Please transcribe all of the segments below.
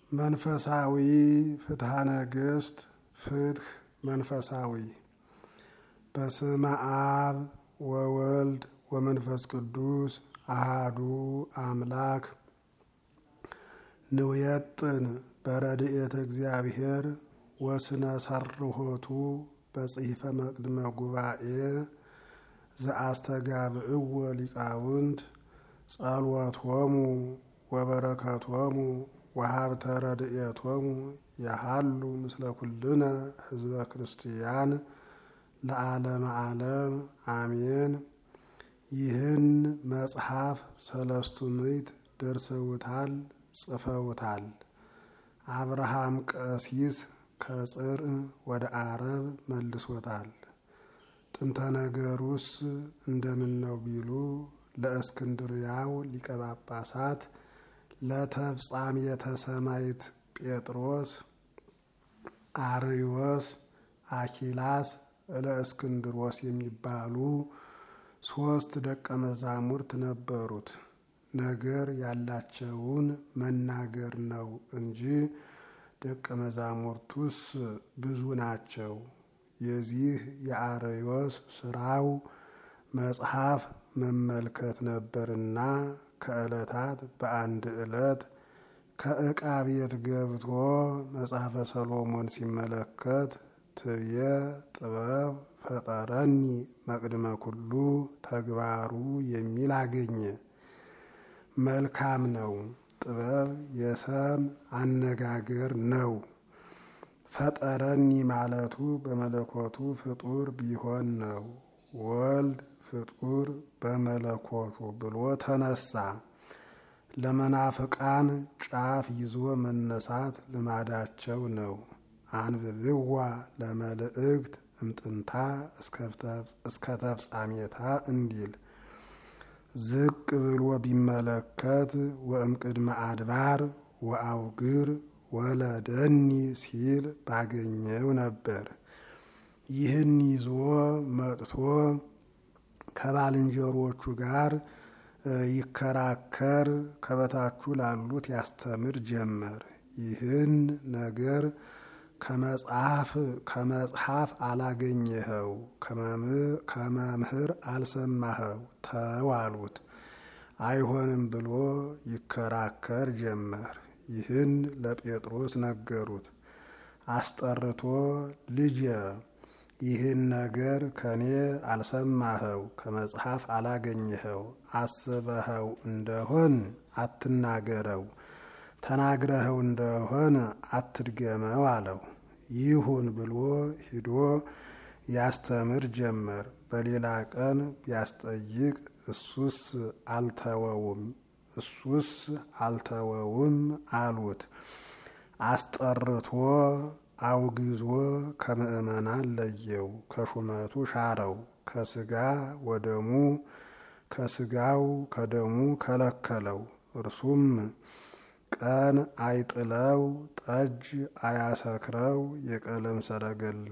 መንፈሳዊ ፍትሐ ነገሥት ፍትሕ መንፈሳዊ በስመ አብ ወወልድ ወመንፈስ ቅዱስ አሃዱ አምላክ ንውየጥን በረድኤተ እግዚአብሔር ወስነ ሰርሆቱ በጽሒፈ መቅድመ ጉባኤ ዘአስተጋብእዎ ሊቃውንት ጸልወቶሙ ወበረከቶሙ ወሀብተ ረድኤቶሙ ያሃሉ ምስለ ኩልነ ህዝበ ክርስቲያን ለዓለመ ዓለም አሜን። ይህን መጽሐፍ ሰለስቱ ምዕት ደርሰውታል፣ ጽፈውታል። አብርሃም ቀሲስ ከጽር ወደ አረብ መልሶታል። ጥንተ ነገሩስ እንደምን ነው ቢሉ ለእስክንድርያው ሊቀ ጳጳሳት ለተፍጻሜተ ሰማዕት ጴጥሮስ፣ አርዮስ፣ አኪላስ ለእስክንድሮስ የሚባሉ ሶስት ደቀ መዛሙርት ነበሩት። ነገር ያላቸውን መናገር ነው እንጂ ደቀ መዛሙርቱስ ብዙ ናቸው። የዚህ የአርዮስ ስራው መጽሐፍ መመልከት ነበርና ከዕለታት በአንድ ዕለት ከዕቃ ቤት ገብቶ መጽሐፈ ሰሎሞን ሲመለከት ትብየ ጥበብ ፈጠረኒ መቅድመ ኩሉ ተግባሩ የሚል አገኘ። መልካም ነው። ጥበብ የሰም አነጋገር ነው። ፈጠረኒ ማለቱ በመለኮቱ ፍጡር ቢሆን ነው። ወልድ ፍጡር በመለኮቱ ብሎ ተነሳ። ለመናፍቃን ጫፍ ይዞ መነሳት ልማዳቸው ነው። አንብብዋ ለመልእክት እምጥንታ እስከ ተፍጻሜታ እንዲል ዝቅ ብሎ ቢመለከት ወእምቅድመ አድባር ወአውግር ወለደኒ ሲል ባገኘው ነበር። ይህን ይዞ መጥቶ ከባልንጀሮቹ ጋር ይከራከር፣ ከበታቹ ላሉት ያስተምር ጀመር። ይህን ነገር ከመጽሐፍ ከመጽሐፍ አላገኘኸው፣ ከመምህር አልሰማኸው ተዋሉት። አይሆንም ብሎ ይከራከር ጀመር። ይህን ለጴጥሮስ ነገሩት። አስጠርቶ ልጄ ይህን ነገር ከኔ አልሰማኸው፣ ከመጽሐፍ አላገኘኸው፣ አስበኸው እንደሆን አትናገረው፣ ተናግረኸው እንደሆን አትድገመው አለው። ይሁን ብሎ ሂዶ ያስተምር ጀመር። በሌላ ቀን ቢያስጠይቅ እሱስ አልተወውም እሱስ አልተወውም አሉት። አስጠርቶ አውግዞ ከምእመናን ለየው፣ ከሹመቱ ሻረው፣ ከስጋ ወደሙ ከስጋው ከደሙ ከለከለው። እርሱም ቀን አይጥለው፣ ጠጅ አያሰክረው፣ የቀለም ሰረገላ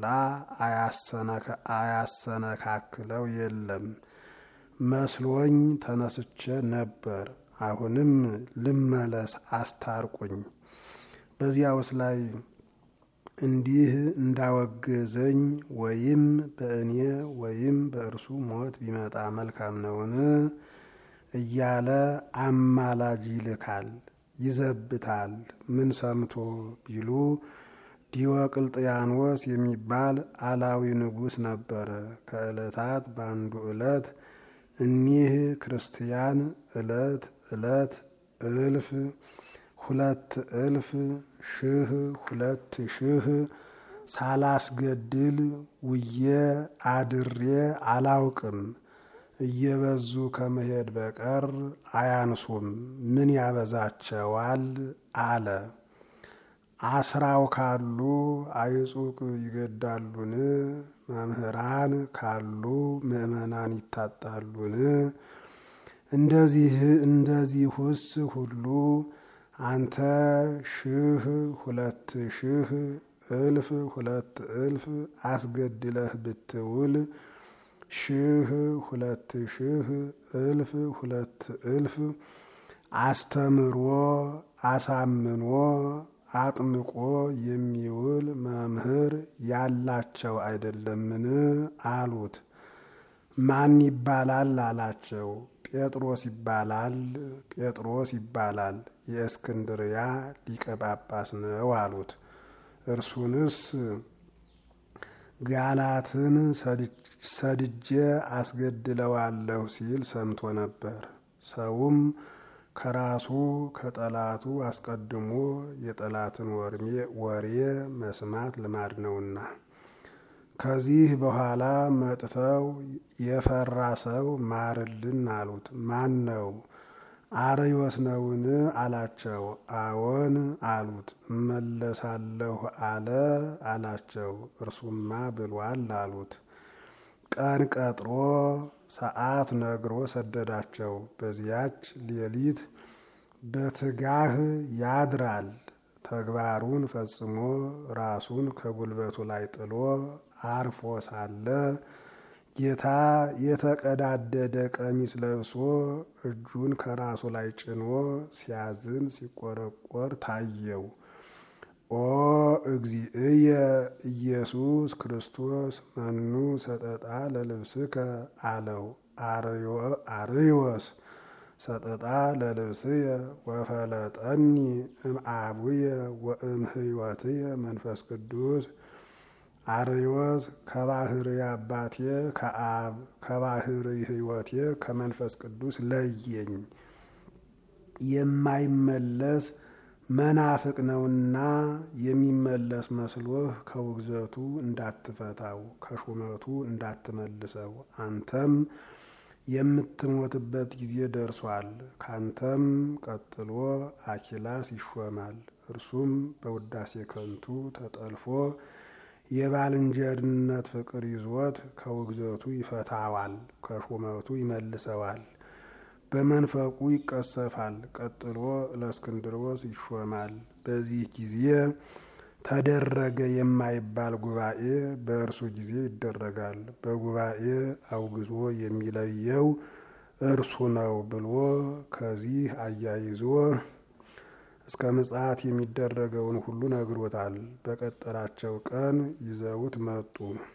አያሰነካክለው የለም። መስሎኝ ተነስቼ ነበር። አሁንም ልመለስ አስታርቁኝ። በዚያውስ ላይ እንዲህ እንዳወገዘኝ ወይም በእኔ ወይም በእርሱ ሞት ቢመጣ መልካም ነውን? እያለ አማላጅ ይልካል፣ ይዘብታል። ምን ሰምቶ ቢሉ ዲዮቅልጥያኖስ የሚባል አላዊ ንጉሥ ነበረ። ከዕለታት በአንዱ ዕለት እኒህ ክርስቲያን ዕለት ዕለት እልፍ ሁለት እልፍ ሺህ ሁለት ሺህ ሳላስገድል ውዬ አድሬ አላውቅም። እየበዙ ከመሄድ በቀር አያንሱም። ምን ያበዛቸዋል? አለ። አስራው ካሉ አይጹቅ ይገዳሉን? መምህራን ካሉ ምእመናን ይታጣሉን? እንደዚህ እንደዚሁስ ሁሉ አንተ ሺህ ሁለት ሺህ እልፍ ሁለት እልፍ አስገድለህ ብትውል ሺህ ሁለት ሺህ እልፍ ሁለት እልፍ አስተምሮ አሳምኖ አጥምቆ የሚውል መምህር ያላቸው አይደለምን? አሉት። ማን ይባላል አላቸው። ጴጥሮስ ይባላል ጴጥሮስ ይባላል የእስክንድርያ ሊቀ ጳጳስ ነው አሉት። እርሱንስ ጋላትን ሰድጄ አስገድለዋለሁ ሲል ሰምቶ ነበር። ሰውም ከራሱ ከጠላቱ አስቀድሞ የጠላትን ወሬ መስማት ልማድ ነውና። ከዚህ በኋላ መጥተው የፈራ ሰው ማርልን አሉት። ማን ነው? አርዮስ ነውን? አላቸው። አዎን አሉት። እመለሳለሁ አለ አላቸው። እርሱማ ብሏል አሉት። ቀን ቀጥሮ ሰዓት ነግሮ ሰደዳቸው። በዚያች ሌሊት በትጋህ ያድራል። ተግባሩን ፈጽሞ ራሱን ከጉልበቱ ላይ ጥሎ አርፎ ሳለ ጌታ የተቀዳደደ ቀሚስ ለብሶ እጁን ከራሱ ላይ ጭኖ ሲያዝን ሲቆረቆር ታየው። ኦ እግዚእየ ኢየሱስ ክርስቶስ መኑ ሰጠጣ ለልብስከ አለው። አርዮስ ሰጠጣ ለልብስየ ወፈለጠኒ እምአቡየ ወእምሕይወትየ መንፈስ ቅዱስ አርዮስ ከባህር አባቴ ከአብ ከባህር ሕይወቴ ከመንፈስ ቅዱስ ለየኝ። የማይመለስ መናፍቅ ነውና የሚመለስ መስሎህ ከውግዘቱ እንዳትፈታው ከሹመቱ እንዳትመልሰው። አንተም የምትሞትበት ጊዜ ደርሷል። ካንተም ቀጥሎ አኪላስ ይሾማል። እርሱም በውዳሴ ከንቱ ተጠልፎ የባልንጀርነት ፍቅር ይዞት ከውግዘቱ ይፈታዋል፣ ከሹመቱ ይመልሰዋል። በመንፈቁ ይቀሰፋል። ቀጥሎ ለእስክንድሮስ ይሾማል። በዚህ ጊዜ ተደረገ የማይባል ጉባኤ በእርሱ ጊዜ ይደረጋል። በጉባኤ አውግዞ የሚለየው እርሱ ነው ብሎ ከዚህ አያይዞ እስከ ምጽአት የሚደረገውን ሁሉ ነግሮታል። በቀጠራቸው ቀን ይዘውት መጡ።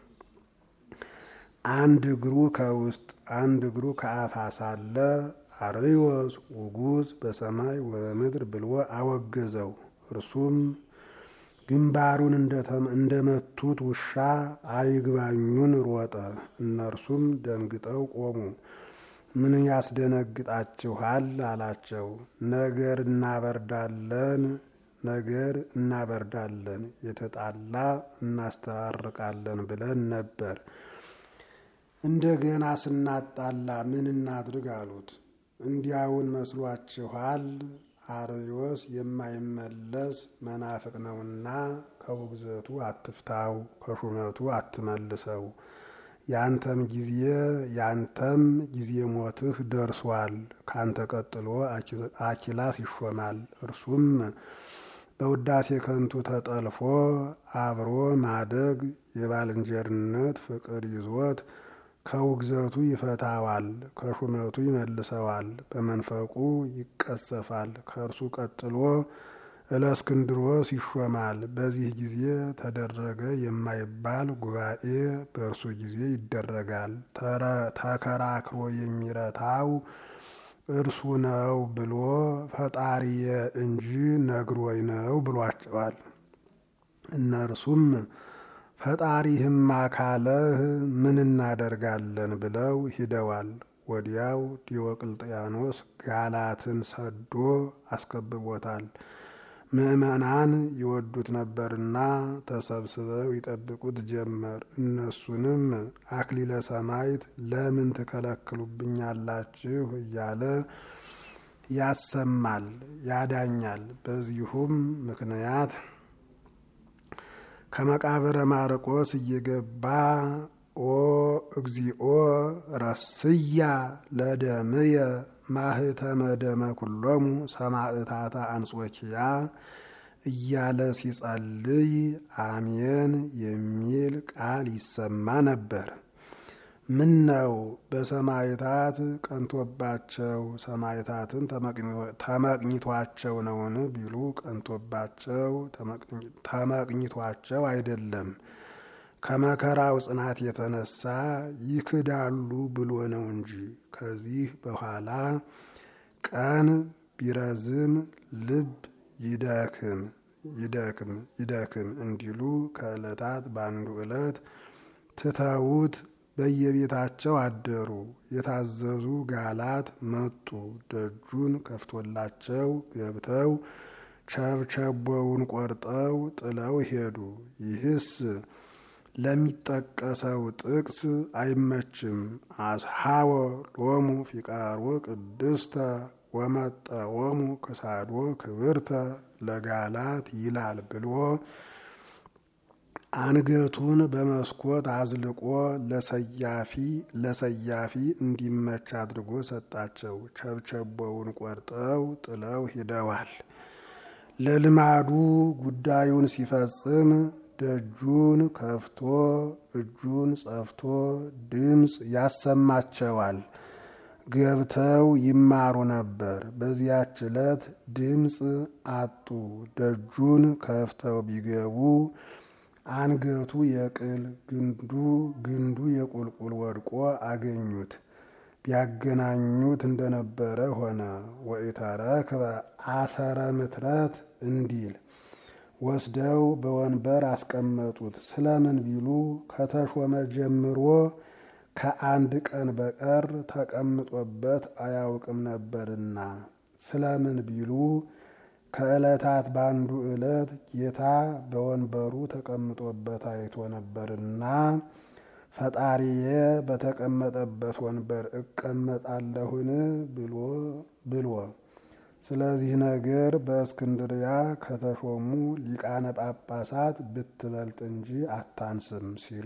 አንድ እግሩ ከውስጥ አንድ እግሩ ከአፋ ሳለ አርዮስ ውጉዝ በሰማይ ወበምድር ብሎ አወገዘው። እርሱም ግንባሩን እንደመቱት ውሻ አይግባኙን ሮጠ። እነርሱም ደንግጠው ቆሙ። ምን ያስደነግጣችኋል? አላቸው። ነገር እናበርዳለን ነገር እናበርዳለን የተጣላ እናስታርቃለን ብለን ነበር። እንደገና ስናጣላ ምን እናድርግ አሉት። እንዲያውን መስሏችኋል? አርዮስ የማይመለስ መናፍቅ ነውና ከውግዘቱ አትፍታው፣ ከሹመቱ አትመልሰው። ያንተም ጊዜ ያንተም ጊዜ ሞትህ ደርሷል። ካንተ ቀጥሎ አኪላስ ይሾማል። እርሱም በውዳሴ ከንቱ ተጠልፎ አብሮ ማደግ የባልንጀርነት ፍቅር ይዞት ከውግዘቱ ይፈታዋል፣ ከሹመቱ ይመልሰዋል፣ በመንፈቁ ይቀሰፋል። ከእርሱ ቀጥሎ እለእስክንድሮስ ይሾማል። በዚህ ጊዜ ተደረገ የማይባል ጉባኤ በእርሱ ጊዜ ይደረጋል። ተከራክሮ የሚረታው እርሱ ነው ብሎ ፈጣሪየ እንጂ ነግሮኝ ነው ብሏቸዋል። እነርሱም ፈጣሪህማ ካለህ ምን እናደርጋለን ብለው ሂደዋል። ወዲያው ዲዮቅልጥያኖስ ጋላትን ሰዶ አስከብቦታል። ምዕመናን ይወዱት ነበርና ተሰብስበው ይጠብቁት ጀመር። እነሱንም አክሊለ ሰማዕት ለምን ትከለክሉብኛላችሁ እያለ ያሰማል፣ ያዳኛል። በዚሁም ምክንያት ከመቃብረ ማርቆስ እየገባ ኦ እግዚኦ ረስያ ለደምየ ማህተመ ደመ ኩሎሙ ሰማዕታተ አንጾኪያ እያለ ሲጸልይ አሜን የሚል ቃል ይሰማ ነበር። ምን ነው በሰማይታት ቀንቶባቸው ሰማይታትን ተመቅኝቷቸው ነውን ቢሉ ቀንቶባቸው ተመቅኝቷቸው አይደለም ከመከራው ጽናት የተነሳ ይክዳሉ ብሎ ነው እንጂ። ከዚህ በኋላ ቀን ቢረዝም ልብ ይደክም ይደክም ይደክም እንዲሉ ከዕለታት በአንዱ ዕለት ትተውት በየቤታቸው አደሩ። የታዘዙ ጋላት መጡ። ደጁን ከፍቶላቸው ገብተው ቸብቸቦውን ቆርጠው ጥለው ሄዱ። ይህስ ለሚጠቀሰው ጥቅስ አይመችም። አስሓወ ሎሙ ፊቃሮ ቅድስተ ወመጠወሙ ክሳዶ ክብርተ ለጋላት ይላል ብሎ አንገቱን በመስኮት አዝልቆ ለሰያፊ ለሰያፊ እንዲመች አድርጎ ሰጣቸው። ቸብቸቦውን ቆርጠው ጥለው ሂደዋል። ለልማዱ ጉዳዩን ሲፈጽም ደጁን ከፍቶ እጁን ጸፍቶ ድምፅ ያሰማቸዋል። ገብተው ይማሩ ነበር። በዚያች ዕለት ድምፅ አጡ። ደጁን ከፍተው ቢገቡ አንገቱ የቅል ግንዱ ግንዱ የቁልቁል ወድቆ አገኙት። ቢያገናኙት እንደነበረ ሆነ። ወኢተረክበ አሰረ ምትረት እንዲል ወስደው በወንበር አስቀመጡት። ስለምን ቢሉ ከተሾመ ጀምሮ ከአንድ ቀን በቀር ተቀምጦበት አያውቅም ነበርና። ስለምን ቢሉ ከዕለታት በአንዱ ዕለት ጌታ በወንበሩ ተቀምጦበት አይቶ ነበርና ፈጣሪዬ በተቀመጠበት ወንበር እቀመጣለሁን ብሎ ብሎ ስለዚህ ነገር በእስክንድርያ ከተሾሙ ሊቃነ ጳጳሳት ብትበልጥ እንጂ አታንስም ሲሉ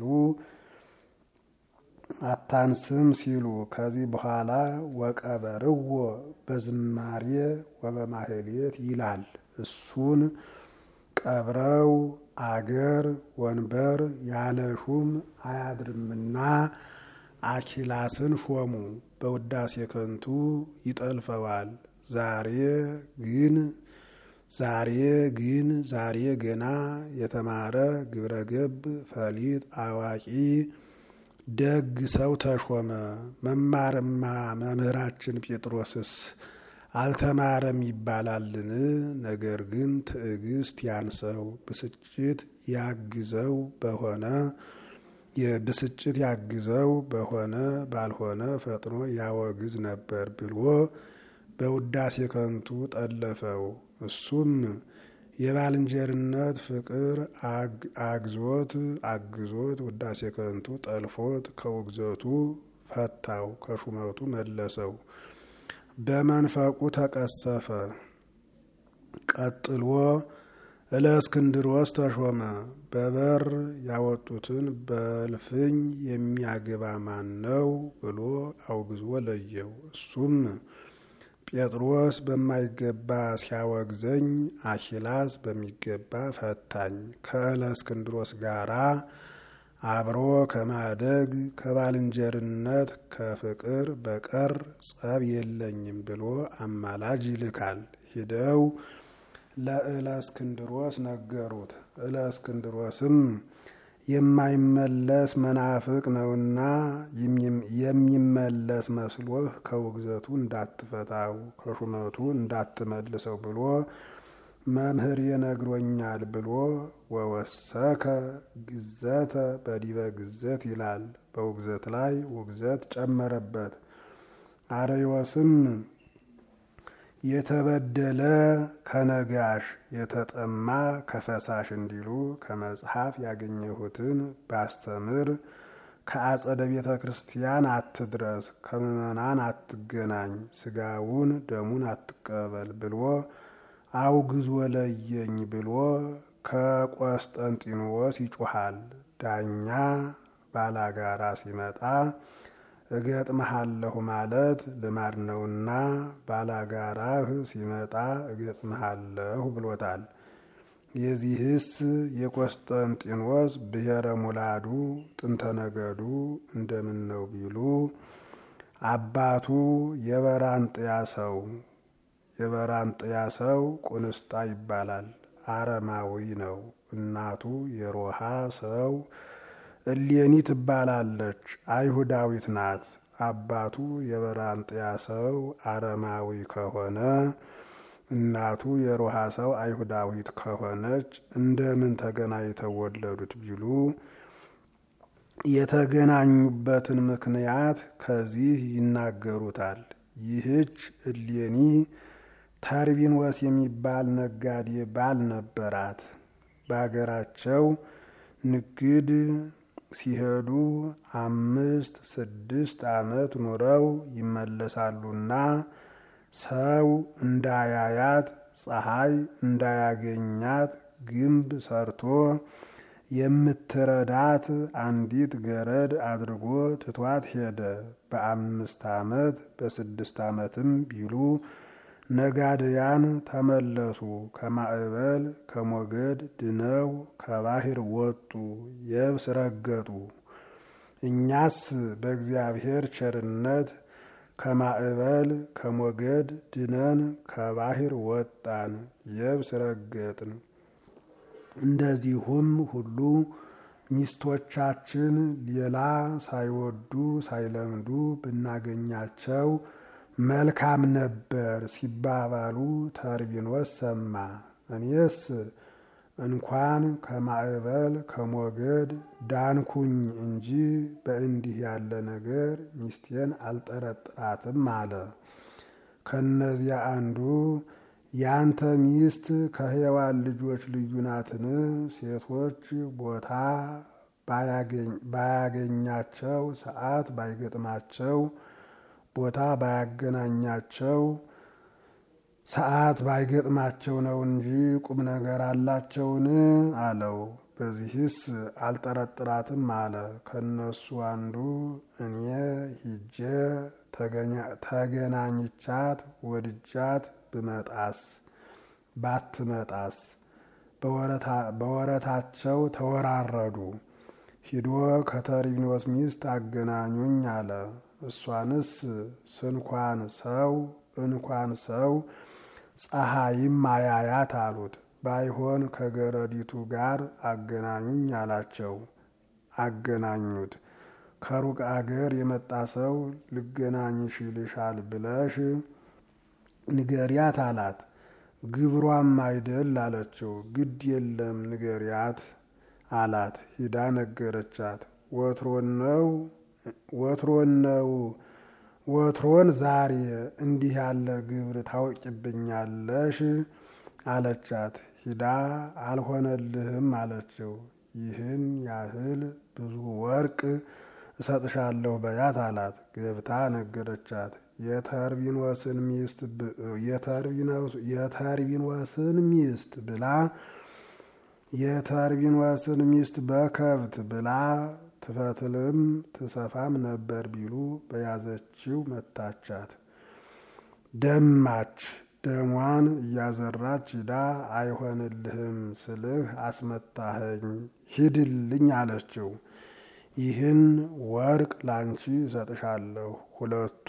አታንስም ሲሉ ከዚህ በኋላ ወቀበርዎ በዝማሬ ወበማህሌት ይላል። እሱን ቀብረው አገር ወንበር ያለ ሹም አያድርምና አኪላስን ሾሙ። በውዳሴ ከንቱ ይጠልፈዋል። ዛሬ ግን ዛሬ ግን ዛሬ ገና የተማረ ግብረገብ ፈሊጥ አዋቂ ደግ ሰው ተሾመ። መማርማ መምህራችን ጴጥሮስስ አልተማረም ይባላልን? ነገር ግን ትዕግስት ያንሰው ብስጭት ያግዘው በሆነ የብስጭት ያግዘው በሆነ ባልሆነ ፈጥኖ ያወግዝ ነበር ብሎ በውዳሴ ከንቱ ጠለፈው። እሱም የባልንጀርነት ፍቅር አግዞት አግዞት ውዳሴ ከንቱ ጠልፎት ከውግዘቱ ፈታው፣ ከሹመቱ መለሰው። በመንፈቁ ተቀሰፈ። ቀጥሎ እለእስክንድሮስ ተሾመ። በበር ያወጡትን በልፍኝ የሚያገባ ማን ነው ብሎ አውግዞ ለየው። እሱም ጴጥሮስ በማይገባ ሲያወግዘኝ አኪላስ በሚገባ ፈታኝ። ከእለእስክንድሮስ ጋራ አብሮ ከማደግ ከባልንጀርነት ከፍቅር በቀር ጸብ የለኝም ብሎ አማላጅ ይልካል። ሂደው ለእለእስክንድሮስ ነገሩት። እለእስክንድሮስም የማይመለስ መናፍቅ ነውና የሚመለስ መስሎህ ከውግዘቱ እንዳትፈታው ከሹመቱ እንዳትመልሰው ብሎ መምህር የነግሮኛል ብሎ ወወሰከ ግዘተ በዲበ ግዘት ይላል። በውግዘት ላይ ውግዘት ጨመረበት። አርዮስም የተበደለ ከነጋሽ የተጠማ ከፈሳሽ እንዲሉ ከመጽሐፍ ያገኘሁትን ባስተምር ከአጸደ ቤተ ክርስቲያን አትድረስ፣ ከምዕመናን አትገናኝ፣ ስጋውን ደሙን አትቀበል ብሎ አውግዞ ለየኝ ብሎ ከቆስጠንጢኖስ ይጮሃል። ዳኛ ባላጋራ ሲመጣ እገጥመሃለሁ ማለት ልማድ ነውና ባላጋራህ ሲመጣ እገጥመሃለሁ ብሎታል። የዚህስ የቆስጠንጢኖስ ብሔረ ሙላዱ ጥንተ ነገዱ እንደምን ነው ቢሉ አባቱ የበራንጥያ ሰው የበራንጥያ ሰው ቁንስጣ ይባላል። አረማዊ ነው። እናቱ የሮሃ ሰው እሌኒ ትባላለች። አይሁዳዊት ናት። አባቱ የበራንጥያ ሰው አረማዊ ከሆነ እናቱ የሮሃ ሰው አይሁዳዊት ከሆነች እንደምን ተገናኝተው ወለዱት ቢሉ የተገናኙበትን ምክንያት ከዚህ ይናገሩታል። ይህች እሌኒ ተርቢንወስ የሚባል ነጋዴ ባል ነበራት። በአገራቸው ንግድ ሲሄዱ አምስት ስድስት ዓመት ኑረው ይመለሳሉና ሰው እንዳያያት ፀሐይ እንዳያገኛት ግንብ ሰርቶ የምትረዳት አንዲት ገረድ አድርጎ ትቷት ሄደ። በአምስት ዓመት በስድስት ዓመትም ቢሉ ነጋድያን ተመለሱ። ከማዕበል ከሞገድ ድነው ከባህር ወጡ፣ የብስ ረገጡ። እኛስ በእግዚአብሔር ቸርነት ከማዕበል ከሞገድ ድነን ከባህር ወጣን፣ የብስ ረገጥን። እንደዚሁም ሁሉ ሚስቶቻችን ሌላ ሳይወዱ ሳይለምዱ ብናገኛቸው መልካም ነበር ሲባባሉ ተርቢኖስ ሰማ። እኔስ እንኳን ከማዕበል ከሞገድ ዳንኩኝ እንጂ በእንዲህ ያለ ነገር ሚስቴን አልጠረጥራትም አለ። ከነዚያ አንዱ ያንተ ሚስት ከሔዋን ልጆች ልዩ ናትን? ሴቶች ቦታ ባያገኛቸው ሰዓት ባይገጥማቸው ቦታ ባያገናኛቸው ሰዓት ባይገጥማቸው ነው እንጂ ቁም ነገር አላቸውን? አለው። በዚህስ አልጠረጥራትም አለ። ከነሱ አንዱ እኔ ሂጄ ተገናኝቻት ወድጃት ብመጣስ ባትመጣስ? በወረታቸው ተወራረዱ። ሂዶ ከተርቢኖስ ሚስት አገናኙኝ አለ። እሷንስ ስንኳን ሰው እንኳን ሰው ፀሐይም አያያት አሉት። ባይሆን ከገረዲቱ ጋር አገናኙኝ አላቸው። አገናኙት። ከሩቅ አገር የመጣ ሰው ልገናኝሽ ይልሻል ብለሽ ንገሪያት አላት። ግብሯም አይደል አለችው። ግድ የለም ንገሪያት አላት። ሂዳ ነገረቻት። ወትሮን ነው ወትሮን ነው ወትሮን ዛሬ እንዲህ ያለ ግብር ታውቂብኛለሽ አለቻት። ሂዳ አልሆነልህም አለችው። ይህን ያህል ብዙ ወርቅ እሰጥሻለሁ በያት አላት። ገብታ ነገረቻት። የተርቢኖስን ሚስት የተርቢኖስን ሚስት ብላ የተርቢኖስን ሚስት በከብት ብላ ትፈትልም ትሰፋም ነበር ቢሉ በያዘችው መታቻት። ደማች። ደሟን እያዘራች ሂዳ አይሆንልህም ስልህ አስመታኸኝ ሂድልኝ አለችው። ይህን ወርቅ ላንቺ እሰጥሻለሁ፣ ሁለቱ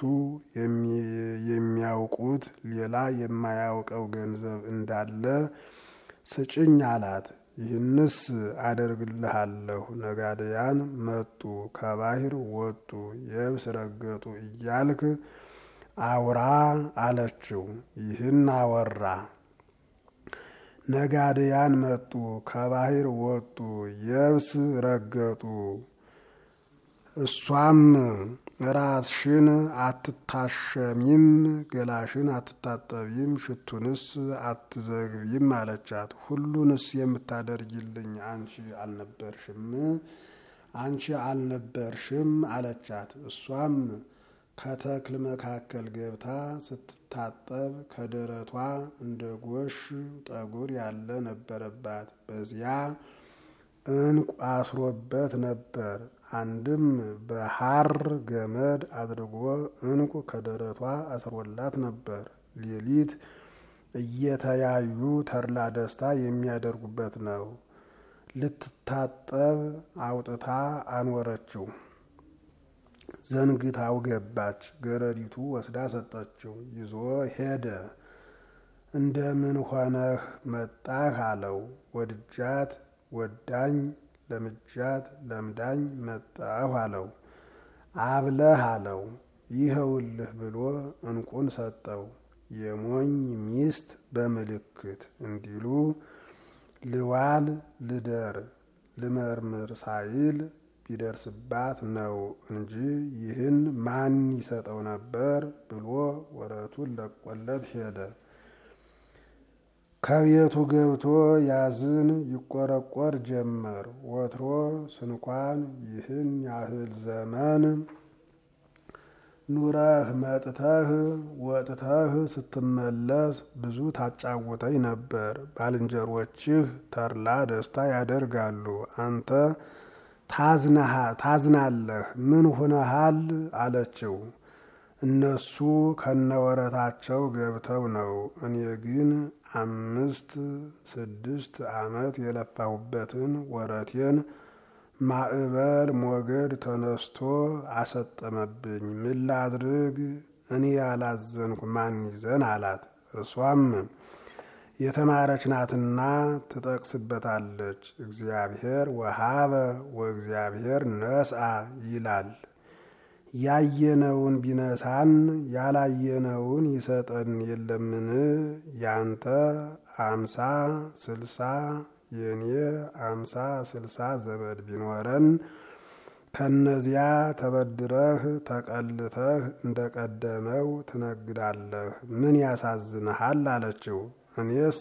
የሚያውቁት ሌላ የማያውቀው ገንዘብ እንዳለ ስጭኝ አላት። ይህንስ አደርግልሃለሁ። ነጋድያን መጡ፣ ከባህር ወጡ፣ የብስ ረገጡ እያልክ አውራ አለችው። ይህን አወራ። ነጋድያን መጡ፣ ከባህር ወጡ፣ የብስ ረገጡ። እሷም ራስሽን አትታሸሚም፣ ገላሽን አትታጠቢም፣ ሽቱንስ አትዘግቢም አለቻት። ሁሉንስ የምታደርጊልኝ አንቺ አልነበርሽም አንቺ አልነበርሽም አለቻት። እሷም ከተክል መካከል ገብታ ስትታጠብ ከደረቷ እንደ ጎሽ ጠጉር ያለ ነበረባት። በዚያ እንቁ አስሮበት ነበር። አንድም በሐር ገመድ አድርጎ እንቁ ከደረቷ አስሮላት ነበር። ሌሊት እየተያዩ ተድላ ደስታ የሚያደርጉበት ነው። ልትታጠብ አውጥታ አኖረችው። ዘንግታው ገባች። ገረዲቱ ወስዳ ሰጠችው። ይዞ ሄደ። እንደምን ሆነህ መጣህ አለው። ወድጃት ወዳኝ ለምጃት ለምዳኝ መጣሁ አለው። አብለህ አለው። ይኸውልህ ብሎ እንቁን ሰጠው። የሞኝ ሚስት በምልክት እንዲሉ ልዋል ልደር ልመርምር ሳይል ቢደርስባት ነው እንጂ ይህን ማን ይሰጠው ነበር ብሎ ወረቱን ለቆለት ሄደ። ከቤቱ ገብቶ ያዝን ይቆረቆር ጀመር። ወትሮ ስንኳን ይህን ያህል ዘመን ኑረህ መጥተህ ወጥተህ ስትመለስ ብዙ ታጫውተኝ ነበር። ባልንጀሮችህ ተድላ ደስታ ያደርጋሉ፣ አንተ ታዝናለህ። ምን ሁነሃል አለችው። እነሱ ከነወረታቸው ገብተው ነው። እኔ ግን አምስት ስድስት ዓመት የለፋሁበትን ወረቴን ማዕበል ሞገድ ተነስቶ አሰጠመብኝ። ምን ላድርግ? እኔ ያላዘንኩ ማን ይዘን አላት። እርሷም የተማረች ናትና ትጠቅስበታለች። እግዚአብሔር ወሃበ ወእግዚአብሔር ነስአ ይላል። ያየነውን ቢነሳን ያላየነውን ይሰጠን የለምን? ያንተ አምሳ ስልሳ የኔ አምሳ ስልሳ ዘመድ ቢኖረን ከነዚያ ተበድረህ ተቀልተህ እንደቀደመው ትነግዳለህ። ምን ያሳዝንሃል? አለችው። እኔስ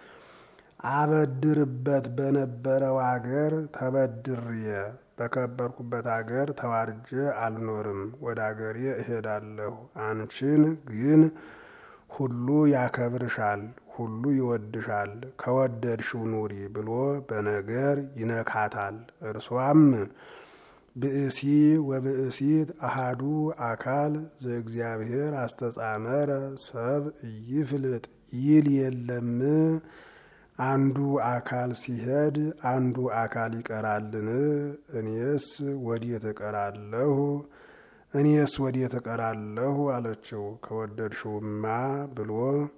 አበድርበት በነበረው አገር ተበድሬ በከበርኩበት አገር ተዋርጄ አልኖርም። ወደ አገሬ እሄዳለሁ። አንቺን ግን ሁሉ ያከብርሻል፣ ሁሉ ይወድሻል። ከወደድሽው ኑሪ ብሎ በነገር ይነካታል። እርሷም ብእሲ ወብእሲት አሃዱ አካል ዘእግዚአብሔር አስተጻመረ ሰብ ይፍልጥ ይል የለም አንዱ አካል ሲሄድ አንዱ አካል ይቀራልን? እኔስ ወዴት እቀራለሁ? እኔስ ወዴት እቀራለሁ አለችው። ከወደድሽውማ ብሎ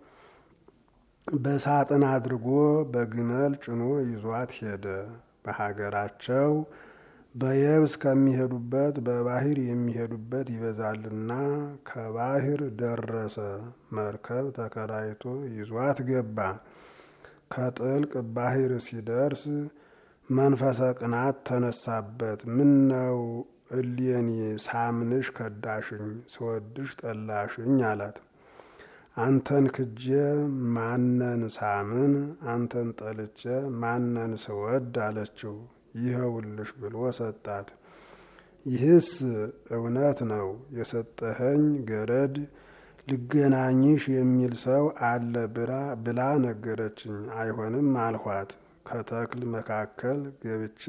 በሳጥን አድርጎ በግመል ጭኖ ይዟት ሄደ። በሀገራቸው በየብስ ከሚሄዱበት በባህር የሚሄዱበት ይበዛልና ከባህር ደረሰ። መርከብ ተከራይቶ ይዟት ገባ። ከጥልቅ ባህር ሲደርስ መንፈሰ ቅናት ተነሳበት። ምን ነው እሌኒ ሳምንሽ ከዳሽኝ፣ ስወድሽ ጠላሽኝ አላት። አንተን ክጄ ማነን ሳምን፣ አንተን ጠልቼ ማነን ስወድ አለችው። ይኸውልሽ ብሎ ሰጣት። ይህስ እውነት ነው የሰጠኸኝ ገረድ ልገናኝሽ የሚል ሰው አለ ብላ ነገረችኝ። አይሆንም አልኋት። ከተክል መካከል ገብቼ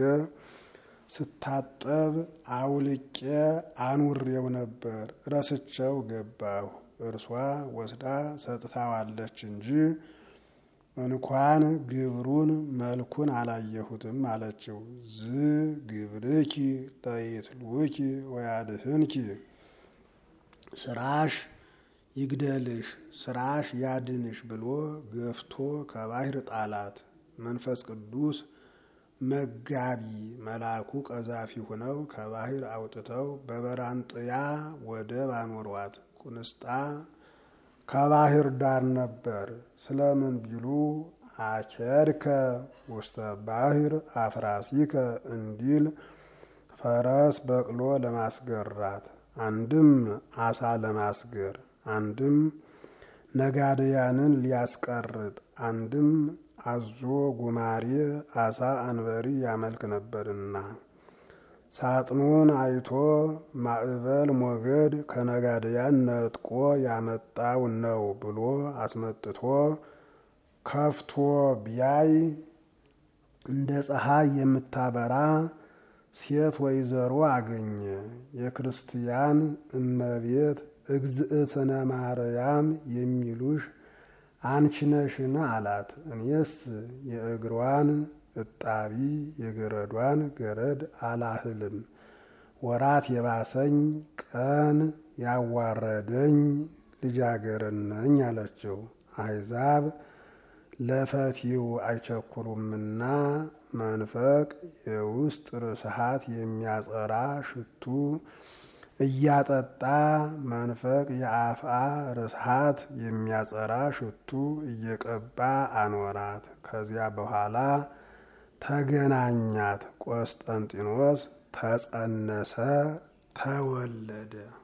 ስታጠብ አውልቄ አኑሬው ነበር። ረስቸው ገባሁ። እርሷ ወስዳ ሰጥታዋለች እንጂ እንኳን ግብሩን መልኩን አላየሁትም አለችው። ዝ ግብርኪ ለይትልውኪ ወያድህንኪ ስራሽ ይግደልሽ ስራሽ ያድንሽ ብሎ ገፍቶ ከባህር ጣላት። መንፈስ ቅዱስ መጋቢ መልአኩ ቀዛፊ ሆነው ከባህር አውጥተው በበራንጥያ ወደብ አኖሯት። ቁንስጣ ከባህር ዳር ነበር። ስለምን ቢሉ አኬድከ ውስተ ባህር አፍራሲከ እንዲል ፈረስ በቅሎ ለማስገራት አንድም አሳ ለማስገር አንድም ነጋድያንን ሊያስቀርጥ አንድም አዞ ጉማሬ አሳ አንበሪ ያመልክ ነበርና ሳጥኑን አይቶ ማዕበል ሞገድ ከነጋድያን ነጥቆ ያመጣው ነው ብሎ አስመጥቶ ከፍቶ ቢያይ እንደ ፀሐይ የምታበራ ሴት ወይዘሮ አገኘ። የክርስቲያን እመቤት እግዝእትነ ማርያም የሚሉሽ አንቺ ነሽን አላት። እኔስ የእግሯን እጣቢ የገረዷን ገረድ አላህልም ወራት የባሰኝ ቀን ያዋረደኝ ልጃገረድ ነኝ አለችው። አሕዛብ ለፈቲው አይቸኩሉምና መንፈቅ የውስጥ ርስሃት የሚያጸራ ሽቱ እያጠጣ መንፈቅ የአፍአ ርስሃት የሚያጸራ ሽቱ እየቀባ አኖራት። ከዚያ በኋላ ተገናኛት። ቆስጠንጢኖስ ተጸነሰ፣ ተወለደ።